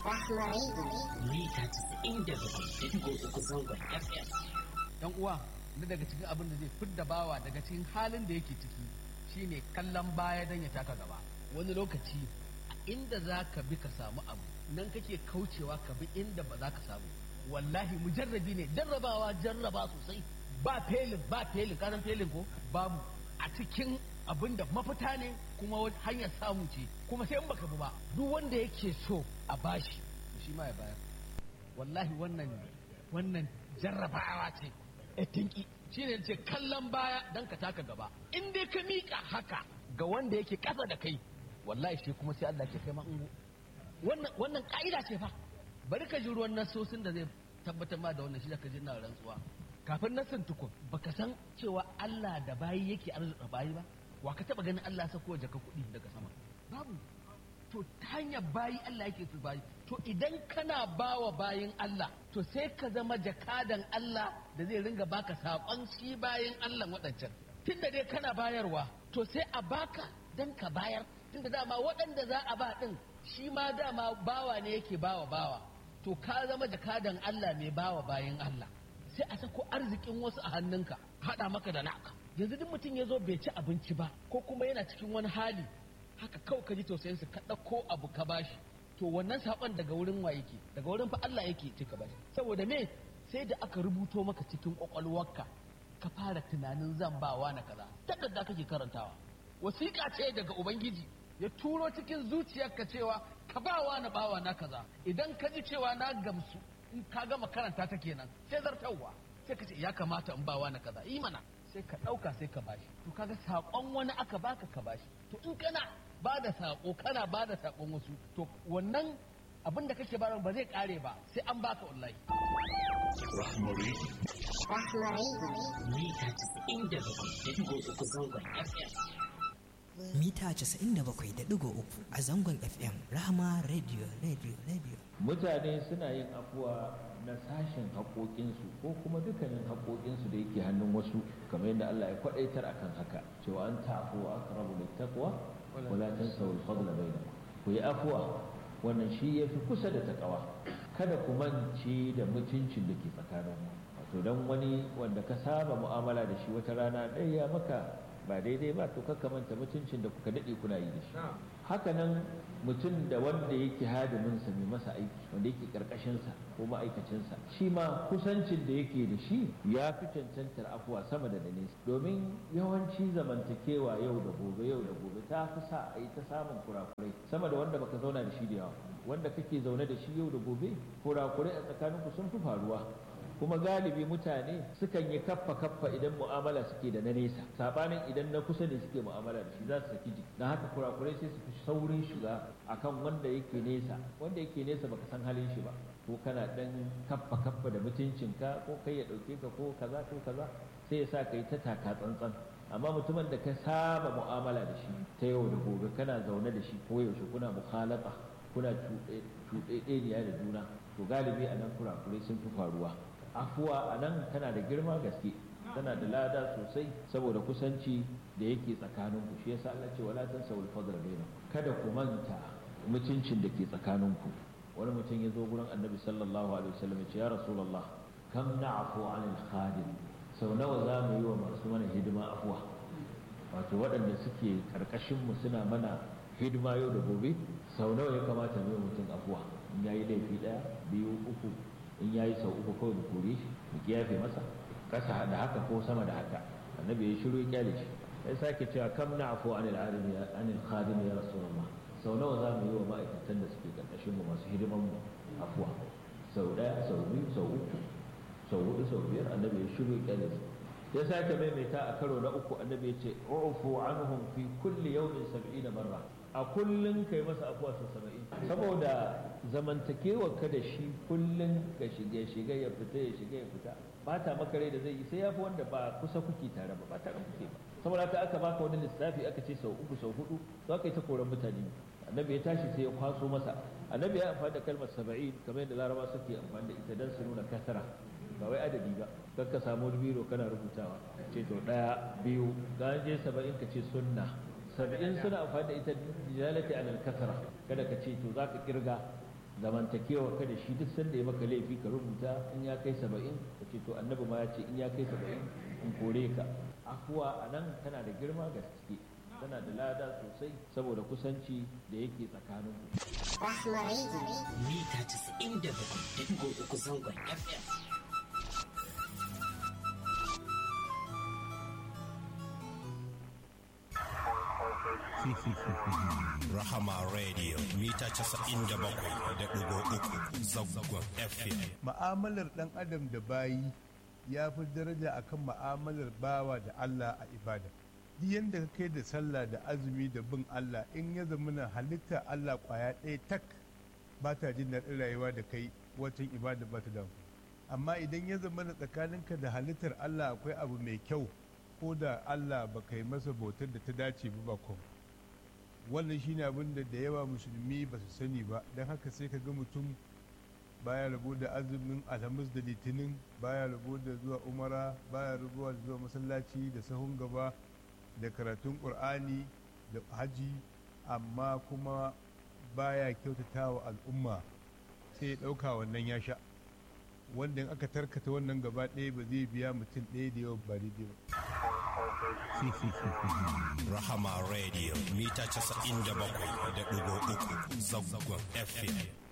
mita 97.3 zangon FM. yan uwa na daga cikin abin da zai fidda bawa daga cikin halin da yake ciki shine kallon baya don ya taka gaba wani lokaci a inda za ka bi ka samu abu nan kake kaucewa ka bi inda ba za ka samu wallahi mujarrabi ne jarrabawa jarraba sosai ba felin ba felin kasan felin ko babu a cikin abin da mafita ne kuma wani hanyar samu ce kuma sai in baka bi ba duk wanda yake so a bashi shi ma ya bayar wallahi wannan wannan jarrabawa ce etinki shi ne ce kallon baya don ka taka gaba in dai ka miƙa haka ga wanda yake ƙasa da kai wallahi shi kuma sai Allah ke kai ma ungo wannan wannan ka'ida ce fa bari ka ji ruwan nasosin da zai tabbatar ma da wannan shi da ka ji na rantsuwa kafin nasin tukun baka san cewa Allah da bayi yake arzuta bayi ba wa ka taba ganin Allah sako jaka kuɗi daga sama babu to ta hanyar bayi Allah yake su bayi to idan kana bawa bayin Allah to sai ka zama jakadan Allah da zai ringa baka saƙon shi bayin Allah waɗancan tunda dai kana bayarwa to sai a baka dan ka bayar tunda dama waɗanda za a ba ɗin shi ma dama bawa ne yake bawa bawa to ka zama jakadan Allah mai bawa bayin Allah sai a sako arzikin wasu a hannunka haɗa maka da naka yanzu duk mutum ya zo bai ci abinci ba ko kuma yana cikin wani hali haka kawai ka ji tausayin su ka ɗauko abu ka bashi to wannan saƙon daga wurin wa yake daga wurin fa Allah yake ce ka bashi saboda me sai da aka rubuto maka cikin ƙwaƙwalwarka ka fara tunanin zan bawa na kaza takarda kake karantawa wasiƙa ce daga ubangiji ya turo cikin zuciyarka cewa ka bawa na bawa na kaza idan ka ji cewa na gamsu in ka gama karanta ta kenan sai zartarwa sai ka ce ya kamata in bawa na kaza yi mana sai ka ɗauka sai ka bashi to kaga saƙon wani aka baka ka bashi to in kana ba da saƙo kana ba da saƙon wasu to wannan abin da kake bayarwa ba zai ƙare ba sai an baka wallahi Rahmari. Mita 97.3 zangon FM. mita 97.3 a zangon FM Rahama Radio Radio Radio. mutane suna yin afuwa na sashen haƙoƙinsu ko kuma dukkanin haƙoƙinsu da yake hannun wasu kamar yadda Allah ya kwaɗaitar akan haka cewa an ta'afu wa aqrabu littaqwa wala tansaw al-fadla bainakum ku yi afuwa wannan shi yafi kusa da takawa kada ku mance da mutuncin da ke tsakanin wato dan wani wanda ka saba mu'amala da shi wata rana ɗaya maka ba daidai ba to kakka manta mutuncin da kuka daɗe kuna yi da shi haka nan mutum da wanda yake hadiminsa mai masa aiki wanda yake karkashinsa ko ma'aikacinsa shi ma kusancin da yake da shi ya fi cancantar afuwa sama da nesa domin yawanci zamantakewa yau da gobe yau da gobe ta fi sa a yi ta samun kurakurai sama da wanda baka zauna da shi da yawa wanda kake zaune da shi yau da gobe kurakurai a tsakaninku sun fi faruwa kuma galibi mutane sukan yi kaffa kaffa idan mu'amala suke da na nesa sabanin idan na kusa ne suke mu'amala da shi za su saki jiki don haka kurakurai sai su fi saurin shiga akan wanda yake nesa wanda yake nesa baka san halin shi ba ko kana dan kaffa kaffa da mutuncinka ko kai ya dauke ka ko kaza ko kaza sai ya sa kai ta taka tsantsan amma mutumin da ka saba mu'amala da shi ta yau da gobe kana zaune da shi ko yaushe kuna mukhalata kuna cuɗeɗeniya da juna to galibi a nan kurakurai sun fi faruwa afuwa a nan tana da girma gaske tana da lada sosai saboda kusanci da yake tsakaninku shi yasa Allah ce wala tansawul fadla bainakum kada ku manta mutuncin da ke tsakaninku wani mutum ya zo gurin annabi sallallahu alaihi wasallam ya ce ya rasulullah kam na'fu 'anil khadim sau nawa za mu yi wa masu mana hidima afuwa wato waɗanda suke karkashin mu suna mana hidima yau da gobe sau nawa ya kamata mu yi mutum afuwa in yayi laifi ɗaya biyu uku in yayi sau uku kawai mu kore shi mu kiyafe masa kasa da haka ko sama da haka annabi ya shiru ya kyale shi sai sake cewa kam na'fu anil alimi anil khadim ya rasulullah sau nawa za mu yi wa ma'aikatan da suke karkashin mu masu hidiman mu afuwa sau daya sau biyu sau uku sau hudu sau biyar annabi ya shiru ya kyale shi ya sake maimaita a karo na uku annabi ya ce ufu anhum fi kulli yawmin sab'ina marra a kullun kai masa afuwa sau saba'in saboda zamantakewar ka da shi kullun ka shiga shiga ya fita ya shiga ya fita bata maka rai da zai yi sai ya fi wanda ba kusa kuke tare ba ba tare kuke ba saboda haka aka baka wani lissafi aka ce sau uku sau hudu za ka yi ta koran mutane annabi ya tashi sai ya kwaso masa annabi ya amfani da kalmar saba'in kamar yadda laraba suke amfani da ita don su nuna kasara ba wai adadi ba kan ka samu biro kana rubutawa ce to daya biyu ga je saba'in ka ce sunna saba'in suna amfani da ita dilalati alal kasara kada ka ce to za ka kirga zamantakewa ka da shi duk sanda ya maka laifi ka rubuta in ya kai saba'in ka ce to annabi ma ya ce in ya kai saba'in in kore ka afuwa a nan tana da girma gaske tana da lada sosai saboda kusanci da yake tsakanin mita 97.3 zangon FM. Rahama Radio mita 97.3 zangon FM. ma'amalar ɗan adam da bayi ya fi daraja akan ma'amalar bawa da Allah a ibada duk yadda ka kai da sallah da azumi da bin Allah in ya zamana halitta Allah kwaya ɗaya tak ba ta jin daɗin rayuwa da kai watan ibada ba ta da amfani. amma idan ya zamana tsakaninka da halittar Allah akwai abu mai kyau ko da Allah ba kai masa bautar da ta dace ba ba kuma wannan shine abin da da yawa musulmi ba su sani ba don haka sai ka ga mutum baya rabo da azumin alhamis da litinin baya rabo da zuwa umara baya rabo da zuwa masallaci da sahun gaba da karatun ƙur'ani da haji amma kuma baya kyautata wa al'umma sai ya ɗauka wannan ya sha wanda in aka tarkata wannan gaba ɗaya ba zai biya mutum ɗaya da yawan ba daidai ba Rahama Radio mita 97.3 zangon FM.